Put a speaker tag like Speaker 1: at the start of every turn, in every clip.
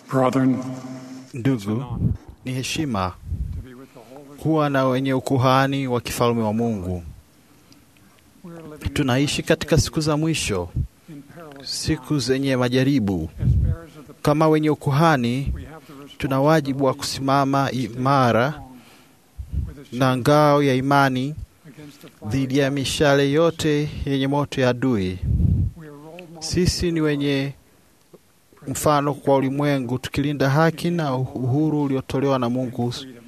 Speaker 1: Brethren,
Speaker 2: Ndugu, ni heshima
Speaker 1: to be with the holy,
Speaker 2: kuwa na wenye ukuhani wa kifalme wa Mungu.
Speaker 1: we're living in
Speaker 2: Tunaishi katika siku za mwisho,
Speaker 1: in perilous
Speaker 2: siku zenye majaribu.
Speaker 1: as bearers of the
Speaker 2: Kama wenye ukuhani,
Speaker 1: we have the
Speaker 2: tuna wajibu wa
Speaker 1: responsibility
Speaker 2: kusimama
Speaker 1: to stand
Speaker 2: imara
Speaker 1: strong with a
Speaker 2: na
Speaker 1: shield
Speaker 2: ngao ya imani
Speaker 1: against the fiery
Speaker 2: dhidi ya
Speaker 1: darts.
Speaker 2: mishale yote yenye moto ya adui.
Speaker 1: We are role models
Speaker 2: Sisi ni wenye mfano kwa ulimwengu, tukilinda haki na uhuru uliotolewa na Mungu.
Speaker 1: and freedoms.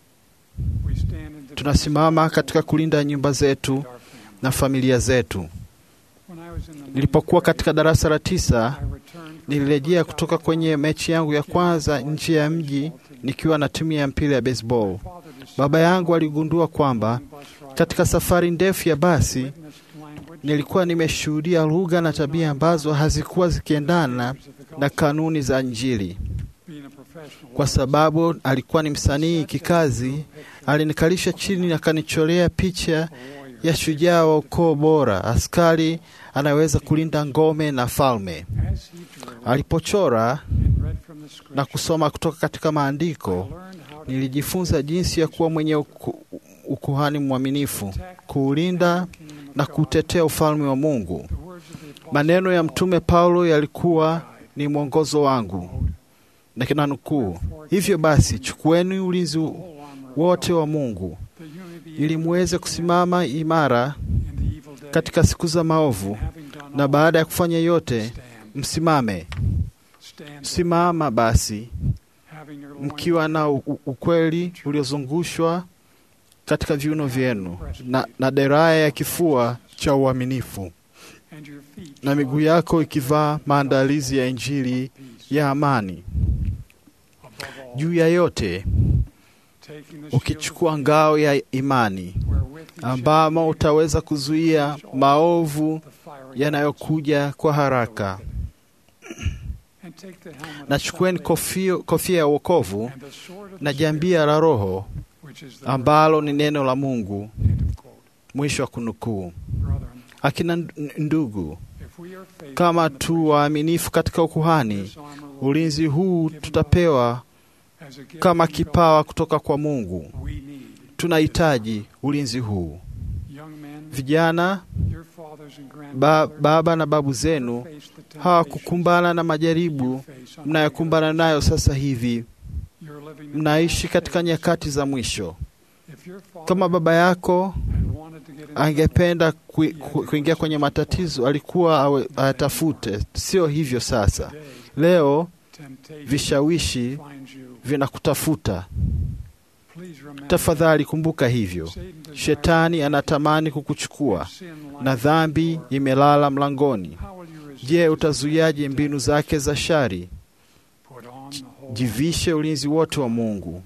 Speaker 1: We stand in defense
Speaker 2: Tunasimama katika kulinda nyumba zetu
Speaker 1: of our family.
Speaker 2: na familia zetu.
Speaker 1: When I was in the
Speaker 2: Nilipokuwa
Speaker 1: ninth
Speaker 2: katika darasa la tisa,
Speaker 1: grade, I returned from
Speaker 2: nilirejea
Speaker 1: the
Speaker 2: kutoka
Speaker 1: South
Speaker 2: kwenye
Speaker 1: Carolina
Speaker 2: mechi yangu ya kwanza nje ya mji nikiwa na timu ya mpira ya baseball.
Speaker 1: father decided
Speaker 2: Baba yangu aligundua kwamba
Speaker 1: bus ride
Speaker 2: katika safari ndefu ya basi
Speaker 1: witnessed language
Speaker 2: nilikuwa nimeshuhudia lugha na tabia ambazo hazikuwa zikiendana na kanuni za Injili.
Speaker 1: being a professional
Speaker 2: Kwa sababu alikuwa ni msanii kikazi, alinikalisha chini na akanicholea picha
Speaker 1: warrior.
Speaker 2: ya shujaa wa ukoo bora, askari anaweza kulinda ngome na falme.
Speaker 1: As he drew
Speaker 2: Alipochora
Speaker 1: and read from the
Speaker 2: na
Speaker 1: scripture,
Speaker 2: kusoma kutoka katika
Speaker 1: I
Speaker 2: maandiko,
Speaker 1: learned how to
Speaker 2: nilijifunza jinsi ya kuwa mwenye uku, ukuhani mwaminifu,
Speaker 1: protect
Speaker 2: kuulinda
Speaker 1: the kingdom of
Speaker 2: na
Speaker 1: God.
Speaker 2: kutetea ufalme wa Mungu.
Speaker 1: The words of the apostle
Speaker 2: Maneno ya
Speaker 1: Paul
Speaker 2: Mtume Paulo yalikuwa ni mwongozo wangu, na kina nukuu, hivyo basi chukueni ulinzi
Speaker 1: whole armor of
Speaker 2: wote
Speaker 1: God,
Speaker 2: wa Mungu
Speaker 1: that you may be
Speaker 2: ili
Speaker 1: able to
Speaker 2: muweze
Speaker 1: stand
Speaker 2: kusimama imara
Speaker 1: in the evil day,
Speaker 2: katika siku za maovu,
Speaker 1: and having done
Speaker 2: na
Speaker 1: all,
Speaker 2: baada ya kufanya yote
Speaker 1: stand,
Speaker 2: msimame.
Speaker 1: stand,
Speaker 2: Simama basi
Speaker 1: having your loins
Speaker 2: mkiwa na u- u- ukweli uliozungushwa katika viuno vyenu na, na deraya ya kifua cha uaminifu
Speaker 1: and your feet
Speaker 2: na miguu yako ikivaa maandalizi ya Injili
Speaker 1: peace.
Speaker 2: ya amani.
Speaker 1: Above all,
Speaker 2: Juu ya yote
Speaker 1: taking the shield of
Speaker 2: ukichukua ngao ya imani
Speaker 1: faith, wherewith you shall
Speaker 2: ambamo utaweza kuzuia maovu
Speaker 1: the fiery
Speaker 2: yanayokuja kwa haraka.
Speaker 1: and take the helmet of
Speaker 2: Na chukueni
Speaker 1: salvation
Speaker 2: kofia, kofia ya wokovu
Speaker 1: and the sword of
Speaker 2: na
Speaker 1: the
Speaker 2: jambia la Roho
Speaker 1: Spirit, which is the
Speaker 2: ambalo ni neno la Mungu.
Speaker 1: word. End of quote.
Speaker 2: Mwisho wa kunukuu.
Speaker 1: Brethren,
Speaker 2: Akina n- ndugu,
Speaker 1: if we are faithful
Speaker 2: kama
Speaker 1: in the
Speaker 2: tu waaminifu katika ukuhani,
Speaker 1: this armor will
Speaker 2: ulinzi huu tutapewa
Speaker 1: as a gift
Speaker 2: kama
Speaker 1: from God.
Speaker 2: kipawa kutoka kwa Mungu.
Speaker 1: We need
Speaker 2: Tunahitaji ulinzi huu.
Speaker 1: young men,
Speaker 2: Vijana,
Speaker 1: your fathers and
Speaker 2: ba,
Speaker 1: grandfathers
Speaker 2: baba na babu zenu
Speaker 1: face the temptations
Speaker 2: hawakukumbana na
Speaker 1: you
Speaker 2: majaribu
Speaker 1: face on
Speaker 2: mnayokumbana nayo sasa hivi.
Speaker 1: You're living in the
Speaker 2: Mnaishi
Speaker 1: last
Speaker 2: katika
Speaker 1: days.
Speaker 2: nyakati za mwisho.
Speaker 1: If your father
Speaker 2: Kama baba yako
Speaker 1: had wanted to get into
Speaker 2: angependa kui- ku- kuingia kwenye matatizo, alikuwa awe- ayatafute. Sio hivyo sasa.
Speaker 1: today,
Speaker 2: Leo
Speaker 1: temptation
Speaker 2: vishawishi
Speaker 1: finds you.
Speaker 2: vinakutafuta.
Speaker 1: Please remember,
Speaker 2: Tafadhali kumbuka hivyo.
Speaker 1: Satan desires
Speaker 2: Shetani anatamani kukuchukua
Speaker 1: sin
Speaker 2: na
Speaker 1: lies
Speaker 2: dhambi
Speaker 1: at the door.
Speaker 2: imelala mlangoni.
Speaker 1: How will you resist
Speaker 2: Je,
Speaker 1: his
Speaker 2: utazuiaje
Speaker 1: attacks?
Speaker 2: mbinu zake za shari?
Speaker 1: Put on the whole
Speaker 2: Jivishe ulinzi wote wa Mungu.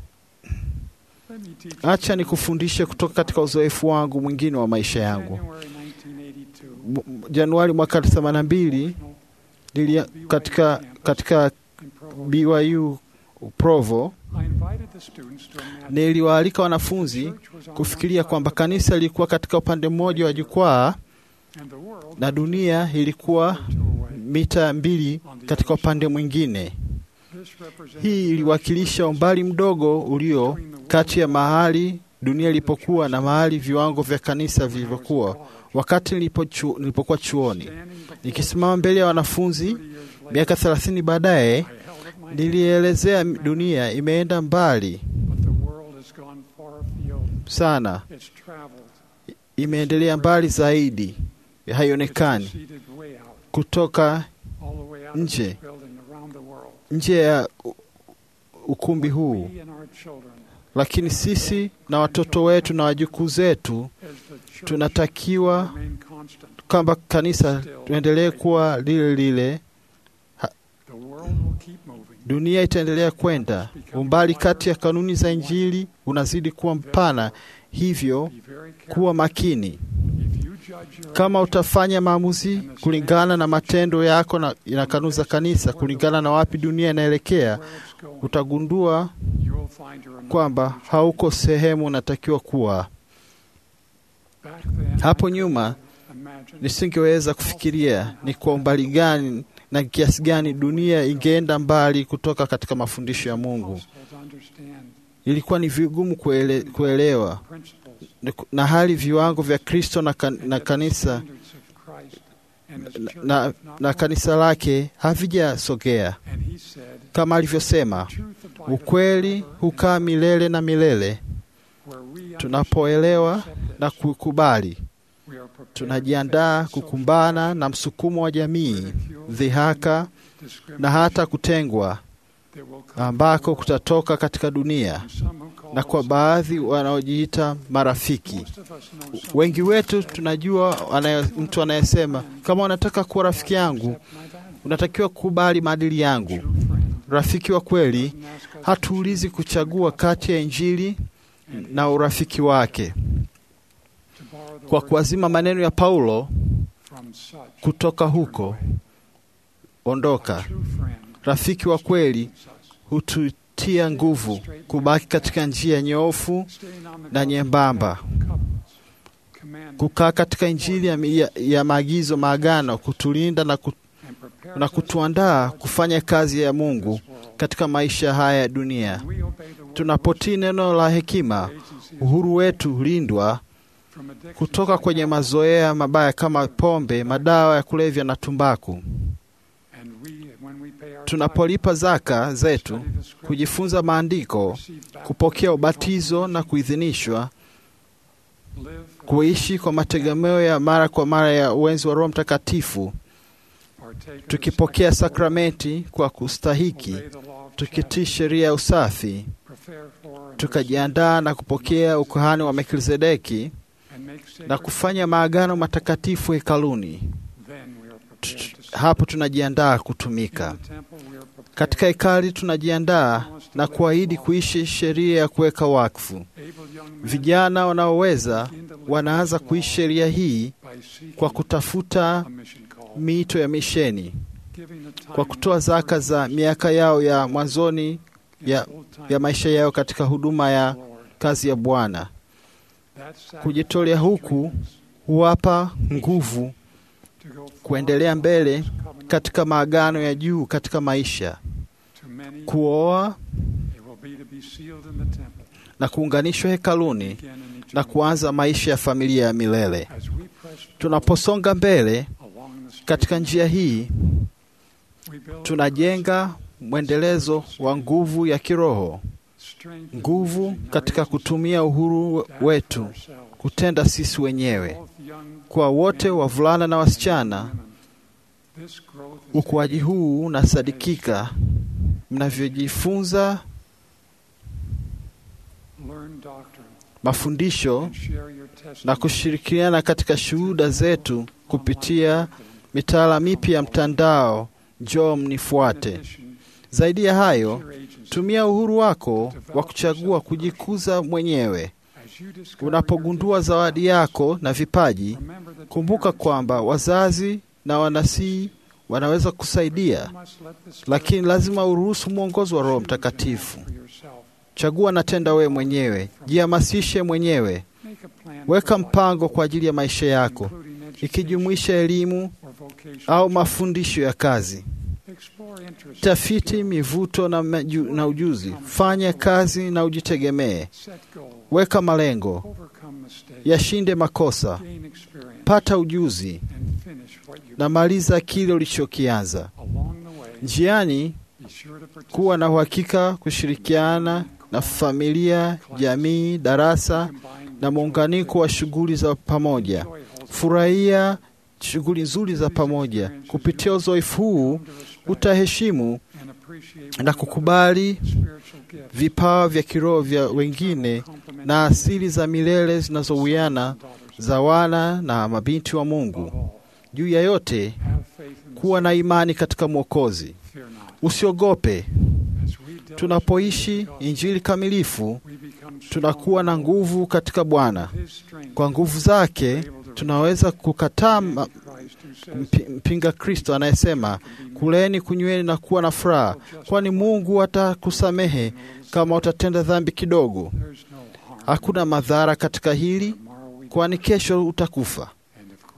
Speaker 1: Let me teach you
Speaker 2: Acha nikufundishe kutoka katika uzoefu wangu mwingine wa maisha yangu.
Speaker 1: January 1982,
Speaker 2: M- Januari mwaka 82 nilia, katika, katika
Speaker 1: in Provo,
Speaker 2: BYU Provo
Speaker 1: I invited the students to imagine
Speaker 2: niliwaalika wanafunzi
Speaker 1: church was on
Speaker 2: kufikiria
Speaker 1: one
Speaker 2: kwamba
Speaker 1: side of the
Speaker 2: kanisa lilikuwa katika upande mmoja wa jukwaa
Speaker 1: and the world
Speaker 2: na dunia ilikuwa
Speaker 1: was two away.
Speaker 2: mita mbili katika upande mwingine.
Speaker 1: This represented
Speaker 2: Hii
Speaker 1: the
Speaker 2: iliwakilisha umbali mdogo ulio kati ya mahali dunia ilipokuwa na mahali viwango vya kanisa vilivyokuwa wakati nilipochu, nilipokuwa chuoni.
Speaker 1: standing before
Speaker 2: Nikisimama mbele ya wanafunzi
Speaker 1: 30 years later,
Speaker 2: miaka thelathini baadaye,
Speaker 1: I held up my
Speaker 2: nilielezea dunia imeenda mbali
Speaker 1: but the world has gone far afield.
Speaker 2: sana,
Speaker 1: It's traveled.
Speaker 2: imeendelea mbali zaidi,
Speaker 1: It's
Speaker 2: haionekani
Speaker 1: proceeded way out,
Speaker 2: kutoka
Speaker 1: all the way out of
Speaker 2: Nje.
Speaker 1: this building around the world.
Speaker 2: nje ya u- ukumbi huu.
Speaker 1: We and our children,
Speaker 2: Lakini sisi na watoto wetu na wajukuu zetu
Speaker 1: as the church,
Speaker 2: tunatakiwa
Speaker 1: remain constant.
Speaker 2: kwamba kanisa tuendelee kuwa lile lile.
Speaker 1: The world will keep moving.
Speaker 2: Dunia itaendelea kwenda, umbali kati ya kanuni za Injili unazidi kuwa mpana, hivyo
Speaker 1: Be very careful.
Speaker 2: kuwa makini.
Speaker 1: If you judge your
Speaker 2: Kama utafanya maamuzi kulingana na matendo yako na, na kanuni za kanisa, kulingana na wapi dunia inaelekea,
Speaker 1: where it's going,
Speaker 2: utagundua
Speaker 1: you will find you're in
Speaker 2: kwamba
Speaker 1: another
Speaker 2: hauko sehemu unatakiwa kuwa.
Speaker 1: Back then,
Speaker 2: Hapo nyuma
Speaker 1: imagine
Speaker 2: nisingeweza kufikiria ni kwa umbali gani na kiasi gani dunia ingeenda mbali kutoka katika mafundisho ya Mungu. Ilikuwa ni vigumu kuele, kuelewa na hali viwango vya Kristo na, kan, na kanisa na, na, na kanisa lake havijasogea kama alivyosema, ukweli hukaa milele na milele. Tunapoelewa na kukubali, tunajiandaa kukumbana na msukumo wa jamii, dhihaka na hata kutengwa ambako kutatoka katika dunia, na kwa baadhi wanaojiita marafiki. Wengi wetu tunajua anaye, mtu anayesema kama unataka kuwa rafiki yangu unatakiwa kukubali maadili yangu. Rafiki wa kweli hatuulizi kuchagua kati ya Injili na urafiki wake. Kwa kuazima maneno ya Paulo kutoka huko, ondoka. Rafiki wa kweli hututia nguvu kubaki katika njia nyoofu na nyembamba, kukaa katika Injili ya, ya, ya maagizo maagano, kutulinda na, kut, na kutuandaa kufanya kazi ya Mungu katika maisha haya ya dunia. Tunapotii neno la hekima, uhuru wetu hulindwa kutoka kwenye mazoea mabaya kama pombe, madawa ya kulevya na tumbaku. Tunapolipa zaka zetu, kujifunza maandiko, kupokea ubatizo na kuidhinishwa, kuishi kwa mategemeo ya mara kwa mara ya uwenzi wa Roho Mtakatifu, tukipokea sakramenti kwa kustahiki, tukitii sheria ya usafi, tukajiandaa na kupokea ukuhani wa Melkizedeki na kufanya maagano matakatifu hekaluni. Hapo tunajiandaa kutumika katika hekali. Tunajiandaa na kuahidi kuishi sheria ya kuweka wakfu. Vijana wanaoweza wanaanza kuishi sheria hii kwa kutafuta miito ya misheni, kwa kutoa zaka za miaka yao ya mwanzoni ya, ya maisha yao katika huduma ya kazi ya Bwana. Kujitolea huku huwapa nguvu kuendelea mbele katika maagano ya juu katika maisha, kuoa na kuunganishwa hekaluni na kuanza maisha ya familia ya milele. Tunaposonga mbele katika njia hii, tunajenga mwendelezo wa nguvu ya kiroho, nguvu katika kutumia uhuru wetu kutenda sisi wenyewe. Kwa wote wavulana na wasichana, ukuaji huu unasadikika mnavyojifunza mafundisho na kushirikiana katika shuhuda zetu kupitia mitaala mipya ya mtandao. Njoo mnifuate. Zaidi ya hayo, tumia uhuru wako wa kuchagua kujikuza mwenyewe. Unapogundua zawadi yako na vipaji, kumbuka kwamba wazazi na wanasii wanaweza kusaidia, lakini lazima uruhusu mwongozo wa Roho Mtakatifu. Chagua na tenda wewe mwenyewe, jihamasishe mwenyewe. Weka mpango kwa ajili ya maisha yako, ikijumuisha elimu au mafundisho ya kazi. Tafiti mivuto na, maju, na ujuzi. Fanya kazi na ujitegemee. Weka malengo, yashinde makosa, pata ujuzi na maliza kile ulichokianza. Njiani, kuwa na uhakika kushirikiana na familia, jamii, darasa na muunganiko wa shughuli za pamoja. Furahia shughuli nzuri za pamoja. Kupitia uzoefu huu utaheshimu na kukubali vipawa vya kiroho vya wengine na asili za milele zinazowiana za wana na mabinti wa Mungu. Juu ya yote, kuwa na imani katika Mwokozi. Usiogope. Tunapoishi Injili kamilifu, tunakuwa na nguvu katika Bwana. Kwa nguvu zake tunaweza kukataa mpinga Kristo anayesema kuleni, kunyweni na kuwa na furaha, kwani Mungu atakusamehe kama utatenda dhambi kidogo. Hakuna madhara katika hili, kwani kesho utakufa.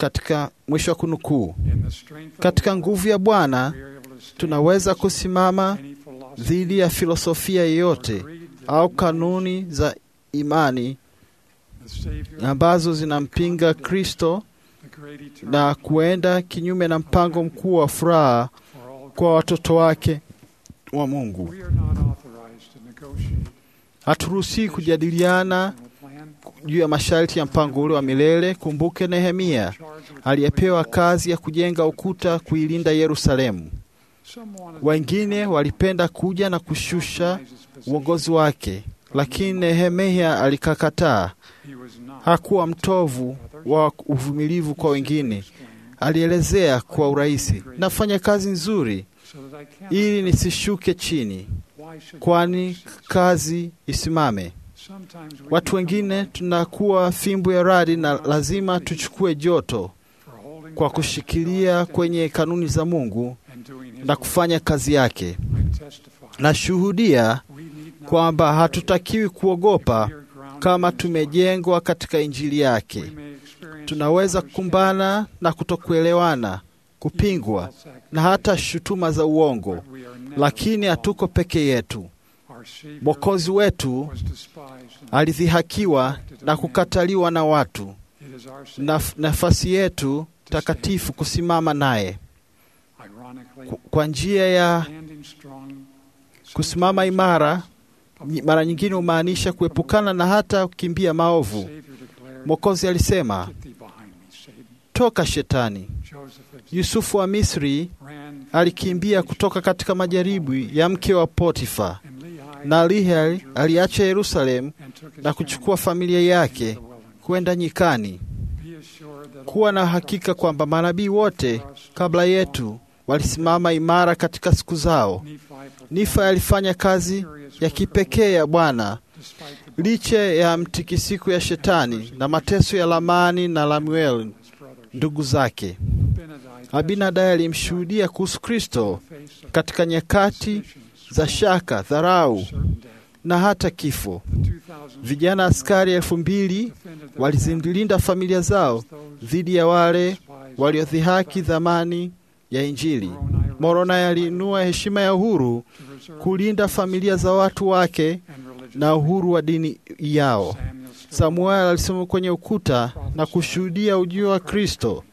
Speaker 2: katika mwisho wa kunukuu.
Speaker 1: In the strength of
Speaker 2: Katika nguvu ya Bwana
Speaker 1: we are able to stand
Speaker 2: tunaweza kusimama
Speaker 1: any philosophy
Speaker 2: dhidi ya filosofia yoyote
Speaker 1: or creed that
Speaker 2: au
Speaker 1: denies
Speaker 2: kanuni za imani
Speaker 1: the Savior,
Speaker 2: ambazo zinampinga Kristo
Speaker 1: the great eternal
Speaker 2: na kuenda kinyume na mpango mkuu wa furaha
Speaker 1: for all
Speaker 2: kwa watoto wake wa Mungu.
Speaker 1: We are not authorized to negotiate
Speaker 2: Haturuhusiwi kujadiliana
Speaker 1: plan
Speaker 2: juu ya masharti ya mpango ule wa milele. Kumbuke Nehemia
Speaker 1: charged with
Speaker 2: aliyepewa kazi ya kujenga ukuta kuilinda Yerusalemu.
Speaker 1: some wanted
Speaker 2: Wengine walipenda kuja na kushusha
Speaker 1: to his position.
Speaker 2: uongozi wake, lakini Nehemia alikakataa.
Speaker 1: He was not.
Speaker 2: Hakuwa mtovu wa uvumilivu kwa wengine.
Speaker 1: Explain,
Speaker 2: Alielezea kwa urahisi, nafanya kazi nzuri
Speaker 1: so that I cannot-
Speaker 2: ili nisishuke chini,
Speaker 1: Why should
Speaker 2: kwani
Speaker 1: God cease?
Speaker 2: kazi isimame.
Speaker 1: Sometimes we
Speaker 2: Watu
Speaker 1: become
Speaker 2: wengine tunakuwa fimbo ya radi na lazima tuchukue joto
Speaker 1: for holding
Speaker 2: kwa
Speaker 1: fast
Speaker 2: kushikilia kwenye kanuni za Mungu
Speaker 1: and doing his
Speaker 2: na
Speaker 1: will.
Speaker 2: kufanya kazi yake.
Speaker 1: I testify.
Speaker 2: Nashuhudia
Speaker 1: We need not
Speaker 2: kwamba
Speaker 1: be
Speaker 2: hatutakiwi kuogopa
Speaker 1: afraid. We are grounded
Speaker 2: kama
Speaker 1: in His word.
Speaker 2: tumejengwa katika Injili
Speaker 1: We
Speaker 2: yake.
Speaker 1: may experience
Speaker 2: Tunaweza kukumbana na kutokuelewana, kupingwa na hata shutuma za uongo,
Speaker 1: But we are never
Speaker 2: lakini
Speaker 1: alone.
Speaker 2: hatuko peke yetu.
Speaker 1: Our Savior
Speaker 2: Mwokozi wetu
Speaker 1: was despised and
Speaker 2: alidhihakiwa na kukataliwa na watu,
Speaker 1: it is our Savior.
Speaker 2: na nafasi yetu takatifu kusimama naye
Speaker 1: Ironically,
Speaker 2: Ku- kwa njia ya
Speaker 1: standing strong,
Speaker 2: kusimama imara. nyi- Mara nyingine humaanisha kuepukana na hata kukimbia maovu.
Speaker 1: Savior declared,
Speaker 2: Mwokozi alisema,
Speaker 1: Get thee behind me, Satan.
Speaker 2: toka Shetani.
Speaker 1: Joseph of-
Speaker 2: Yusufu wa Misri
Speaker 1: ran
Speaker 2: alikimbia kutoka katika majaribu ya mke wa Potifa,
Speaker 1: and Lehi
Speaker 2: na Lehi aliacha Yerusalemu
Speaker 1: and took his
Speaker 2: na kuchukua familia yake
Speaker 1: family to the wilderness.
Speaker 2: kwenda nyikani.
Speaker 1: Be assured that
Speaker 2: Kuwa
Speaker 1: all
Speaker 2: na hakika kwamba manabii wote kabla yetu walisimama imara katika siku zao.
Speaker 1: Nephi performed
Speaker 2: Nifa alifanya kazi
Speaker 1: serious
Speaker 2: ya
Speaker 1: work
Speaker 2: kipekee ya Bwana
Speaker 1: despite the
Speaker 2: licha ya mtikisiko ya Shetani na mateso ya Lamani na Lamuel
Speaker 1: his brothers.
Speaker 2: ndugu zake.
Speaker 1: Abinadi
Speaker 2: Abinadai alimshuhudia kuhusu Kristo
Speaker 1: testified in the face of
Speaker 2: katika nyakati
Speaker 1: suspicions,
Speaker 2: za shaka, dharau
Speaker 1: certain death.
Speaker 2: na hata kifo.
Speaker 1: The 2000
Speaker 2: Vijana askari elfu mbili
Speaker 1: defended their
Speaker 2: walizilinda familia zao
Speaker 1: families, those
Speaker 2: dhidi ya wale
Speaker 1: despised
Speaker 2: waliodhihaki
Speaker 1: Christ.
Speaker 2: dhamani ya Injili.
Speaker 1: Moroni
Speaker 2: Moroni aliinua heshima ya uhuru
Speaker 1: to reserve
Speaker 2: kulinda familia za watu wake
Speaker 1: and religious
Speaker 2: na uhuru wa dini yao.
Speaker 1: Samuel stood
Speaker 2: Samuel alisoma kwenye ukuta na kushuhudia ujio wa Kristo,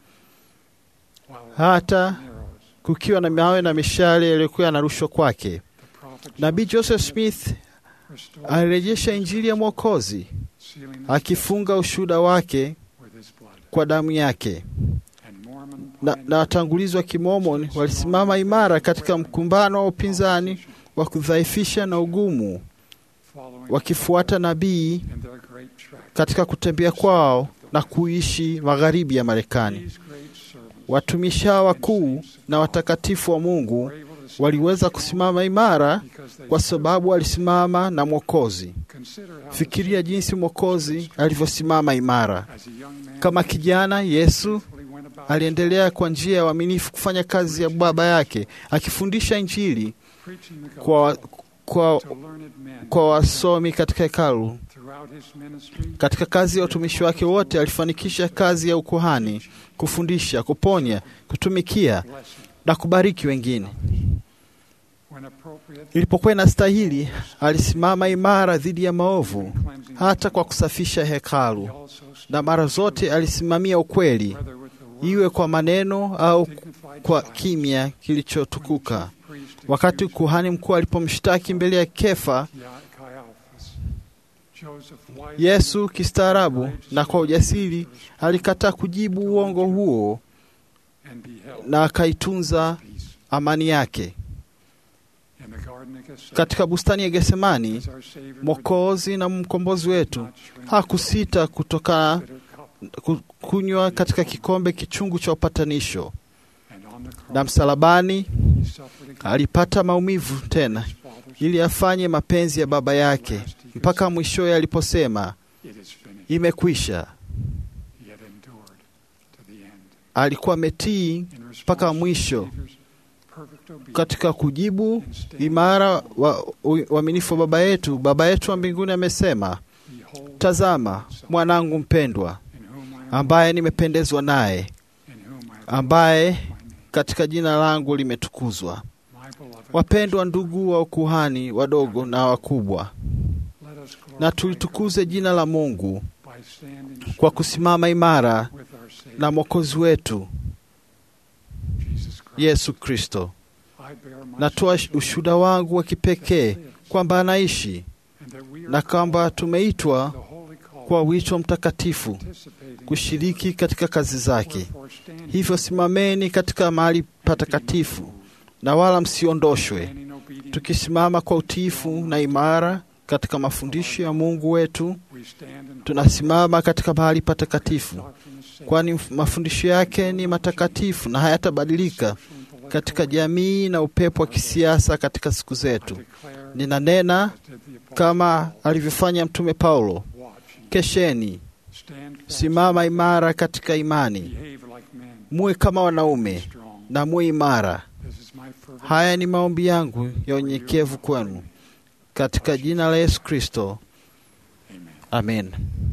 Speaker 1: while
Speaker 2: hata
Speaker 1: arrows,
Speaker 2: kukiwa na mawe na mishale yaliyokuwa yanarushwa kwake.
Speaker 1: the prophet
Speaker 2: Nabii Joseph Smith
Speaker 1: restored
Speaker 2: alirejesha Injili ya Mwokozi
Speaker 1: sealing his
Speaker 2: akifunga ushuhuda wake
Speaker 1: with his blood.
Speaker 2: kwa damu yake.
Speaker 1: And Mormon
Speaker 2: Na, na watangulizi wa Kimomoni walisimama imara katika mkumbano wa upinzani wa kudhaifisha na ugumu,
Speaker 1: following
Speaker 2: wakifuata nabii
Speaker 1: in their great track.
Speaker 2: katika kutembea kwao na kuishi magharibi ya Marekani.
Speaker 1: These great servants
Speaker 2: Watumishi hawa wakuu na watakatifu wa Mungu
Speaker 1: were able to stand
Speaker 2: waliweza kusimama imara
Speaker 1: because they
Speaker 2: kwa sababu walisimama na Mwokozi.
Speaker 1: consider how
Speaker 2: Fikiria jinsi Mwokozi alivyosimama imara.
Speaker 1: as a young man
Speaker 2: Kama kijana, Yesu
Speaker 1: faithfully went about
Speaker 2: aliendelea kwa njia ya uaminifu kufanya kazi ya Baba yake, akifundisha Injili
Speaker 1: preaching the
Speaker 2: kwa,
Speaker 1: gospel
Speaker 2: kwa,
Speaker 1: to learned men
Speaker 2: kwa wasomi katika hekalu.
Speaker 1: throughout his ministry.
Speaker 2: Katika kazi ya utumishi wake wote alifanikisha kazi ya ukuhani, kufundisha, kuponya, kutumikia
Speaker 1: blessing
Speaker 2: na kubariki wengine.
Speaker 1: when appropriate
Speaker 2: Ilipokuwa inastahili, alisimama imara dhidi ya maovu,
Speaker 1: cleansing
Speaker 2: hata kwa kusafisha
Speaker 1: He
Speaker 2: hekalu,
Speaker 1: also stood
Speaker 2: na mara zote alisimamia ukweli,
Speaker 1: whether with the word
Speaker 2: iwe kwa maneno au
Speaker 1: dignified
Speaker 2: kwa
Speaker 1: silence.
Speaker 2: kimya kilichotukuka.
Speaker 1: Priest
Speaker 2: Wakati
Speaker 1: accused
Speaker 2: kuhani mkuu alipomshtaki mbele ya Kefa,
Speaker 1: Ya- Caiaphas, Joseph wisely
Speaker 2: Yesu kistaarabu na kwa ujasiri alikataa kujibu uongo huo
Speaker 1: and beheld
Speaker 2: na akaitunza
Speaker 1: peace
Speaker 2: amani yake.
Speaker 1: in the garden of Gethsemane.
Speaker 2: Katika bustani ya Getsemani,
Speaker 1: As our Savior would
Speaker 2: Mwokozi na mkombozi wetu
Speaker 1: not shrink
Speaker 2: hakusita kutokana
Speaker 1: bitter cup,
Speaker 2: ku- kunywa katika kikombe kichungu cha upatanisho,
Speaker 1: and on the cross
Speaker 2: na msalabani
Speaker 1: he suffered against
Speaker 2: alipata maumivu tena
Speaker 1: his father's
Speaker 2: ili afanye mapenzi ya Baba yake, mpaka mwishowe aliposema
Speaker 1: It is finished.
Speaker 2: imekwisha.
Speaker 1: He had endured to the end.
Speaker 2: Alikuwa ametii
Speaker 1: In response
Speaker 2: mpaka
Speaker 1: to
Speaker 2: mwisho
Speaker 1: the Savior's perfect obedience
Speaker 2: katika kujibu
Speaker 1: and standing
Speaker 2: imara wa u- uaminifu wa Baba yetu. Baba yetu wa mbinguni amesema,
Speaker 1: Behold,
Speaker 2: tazama mwanangu mpendwa
Speaker 1: in whom I am
Speaker 2: ambaye nimependezwa naye. ambaye katika jina langu limetukuzwa.
Speaker 1: My beloved,
Speaker 2: Wapendwa ndugu wa ukuhani wadogo na wakubwa,
Speaker 1: let us glorify
Speaker 2: na tulitukuze jina la Mungu
Speaker 1: God by standing
Speaker 2: kwa kusimama imara
Speaker 1: with our Savior,
Speaker 2: na Mwokozi wetu
Speaker 1: Jesus Christ.
Speaker 2: Yesu Kristo.
Speaker 1: I bear my
Speaker 2: Natoa
Speaker 1: special
Speaker 2: ushuhuda wangu wa kipekee kwamba anaishi
Speaker 1: and that we are
Speaker 2: na kwamba
Speaker 1: called
Speaker 2: tumeitwa
Speaker 1: to the holy call,
Speaker 2: kwa wito mtakatifu
Speaker 1: participating
Speaker 2: kushiriki katika kazi zake.
Speaker 1: Wherefore stand
Speaker 2: Hivyo simameni katika mahali patakatifu na wala msiondoshwe,
Speaker 1: standing obedient,
Speaker 2: tukisimama kwa utiifu na imara katika mafundisho ya Mungu wetu.
Speaker 1: we stand in
Speaker 2: Tunasimama katika mahali patakatifu,
Speaker 1: doctrine of sin,
Speaker 2: kwani mafundisho yake ni matakatifu na hayatabadilika
Speaker 1: social intellectual
Speaker 2: katika jamii na upepo wa kisiasa katika siku zetu.
Speaker 1: declare
Speaker 2: Ninanena
Speaker 1: as did the apostle
Speaker 2: kama alivyofanya Mtume Paulo,
Speaker 1: watch and
Speaker 2: kesheni,
Speaker 1: stand fast,
Speaker 2: simama imara katika imani,
Speaker 1: behave like men,
Speaker 2: muwe kama wanaume
Speaker 1: strong.
Speaker 2: na muwe imara.
Speaker 1: This is my fervent
Speaker 2: Haya ni maombi yangu ya unyenyekevu kwenu katika jina la Yesu Kristo,
Speaker 1: Amen.
Speaker 2: amen.